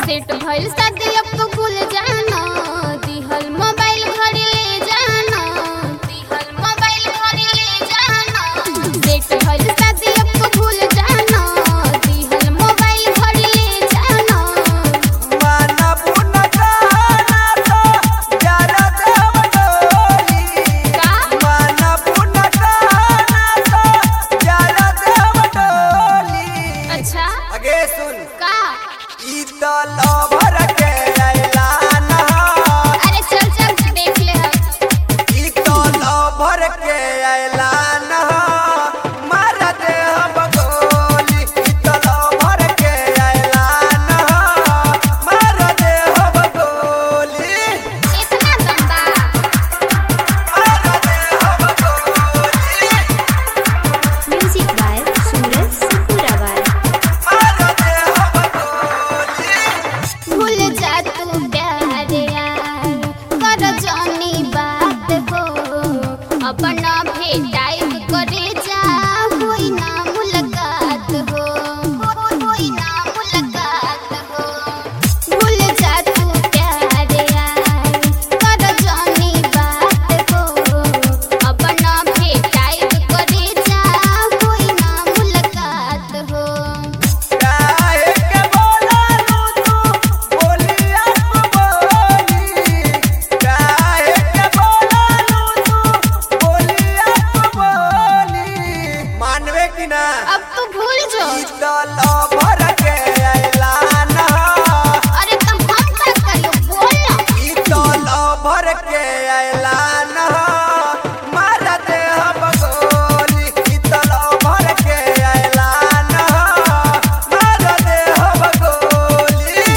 Set भइल शादी अब तो भूल जाना दिहल मोबाइल घरे ले जाना दिहल मोबाइल घरे ले जाना सेट भइल शादी अब तो भूल जाना दिहल मोबाइल घरे ले जाना माना पुना गाना तो जरा देव डोली का माना पुना गाना तो जरा देव डोली अच्छा आगे सुन का ई तो लवर के ऐलान ह अरे चल चल देख ले हम ई तो लवर के ऐलान ह मार दे हम गोली ई तो लवर के ऐलान ह मार दे हम गोली इतना गंदा मार दे हम गोली Music by Suraj Sapuravar. मार दे हम गोली भूल जा तू प्यार यार कर जानी बात हो अपना भेटाइब करे जा होई ना मुलाकात हो होई ना मुलाकात हो भूल जा तू प्यार यार कर जानी बात हो अपना भेटाइब करे जा होई ना मुलाकात हो काहे के बोलालू तू बोलिया बोली काहे के बोलालू तू बोलिया बोली मानवे कि ना अब तू भूल जो ई तो लवर के ऐलान ह अरे तुम हम क्या करियो बोल ना ई तो लवर के ऐलान ह मार दे हम गोली ई तो लवर के ऐलान ह मार दे हम गोली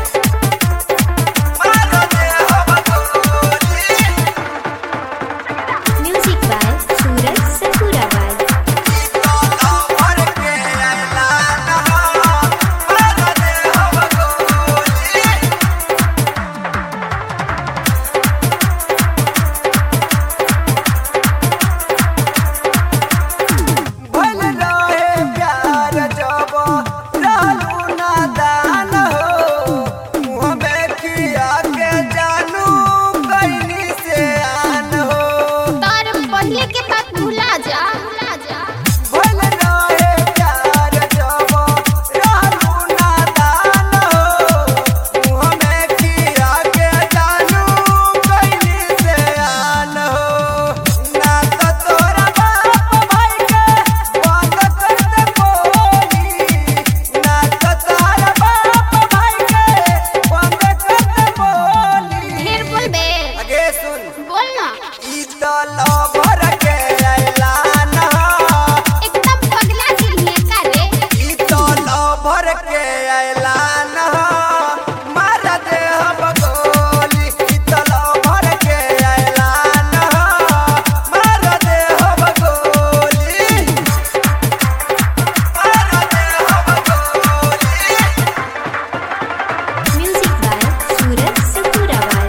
मार दे हम गोली Music by Suraj Sapuravar. ई तो लवर के ऐलान ह मार दे हम गोली भइल रहे प्यार जब रहलू नादान हो मुँह में किया के जानू कैनी से आन हो तार पहले के बात भुला जा भुला जा भइल रहे प्यार जब रहलू नादान हो मुँह में किया के जानू कैनी से आन हो ना तो तोरा बाप भाई के बंद कर दे बोली ना तो तोरा बाप भाई के बंद कर दे बोली ढेर बोल बे आगे सुन बोल ना ई तो लवर के ऐलान ह एकदम पगला दिल है का रे ई तो लवर के ऐलान ह मार दे हम गोली ई तो लवर के ऐलान ह मार दे हम गोली मार दे हम गोली Music by Suraj Sapuravar.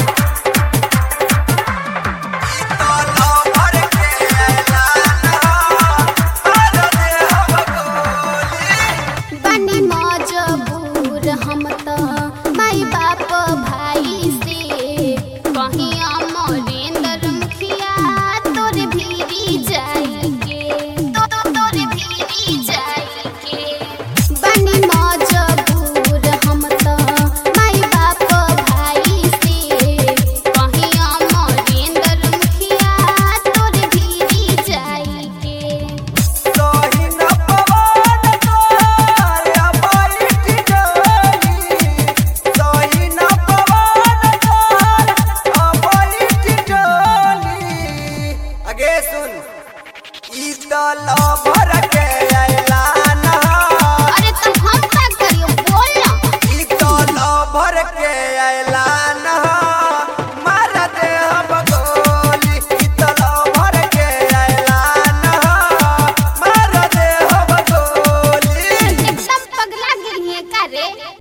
तो लवर के ऐलान ह मार दे हम गोली बनी मजबूर हम तो माई बाप भाई से कहीं अमरेंद्र मुखिया तोर भीरी जाएंगे तो तो तोर भीरी जाएंगे बनी मजबूर हम तो माई बाप भाई से कहीं अमरेंद्र मुखिया तोर भीरी जाएंगे सोही न पवन तोर अबैठ डोली सोही न पवन तोर अबैठ डोली आगे सुन ई तो लवर के ऐलान ह अरे तुम हम क्या करियो बोल ना ई तो लवर के ऐलान